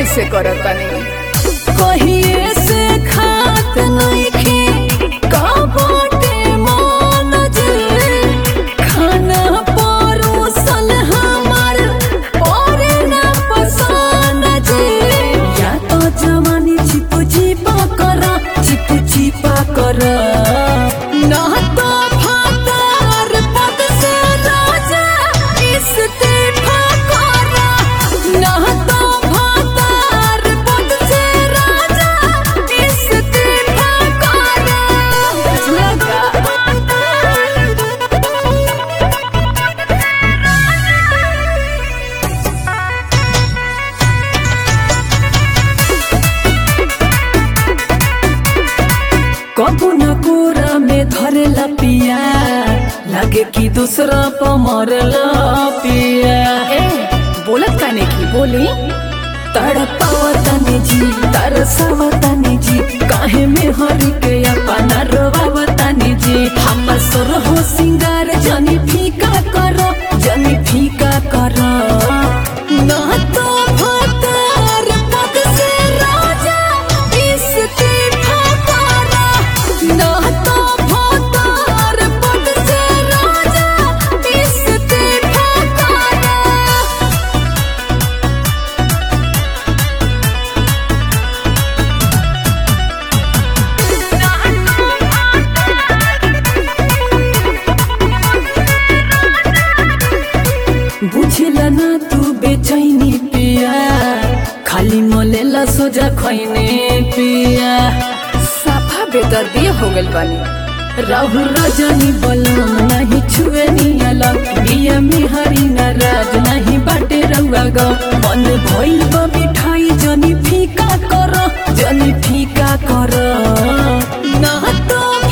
कैसे करत बानी कहिए से खात नइखे काबाटे मान जे खाना परोसल हमर परे ना पसान जे या तो जवानी चिप चिपा कर चिप चिपा कर ना तो फातार पद से राजा इस्तीफा कर ना तो फातार पद से राजा इस्तीफा कर लगा कबू न कोरा में धरेला पिया लागे कि दूसरा प मरला पिया ए बोलत काने की बोली तड़पावतानी जी तरसावतानी जी काहे में हरि के अपना रोवावतानी जी हमर सुर हो सिंगार जनी फीका कर जनी फीका कर ना तो भतार पद से राजा इस्तीफा कर ना तो भतार पद से राजा इस्तीफा कर बुझला ना तू बेचैनी पिया खाली मोलेला सोजा खैने पिया साफा बेदर्दी हो गइल बानी राहु रजनी बलम नहीं छुए नियला बिया में हरी नाराज नहीं बाटे रउआ ग मन भइल बा मिठाई जनी फीका कर जनी फीका कर ना तो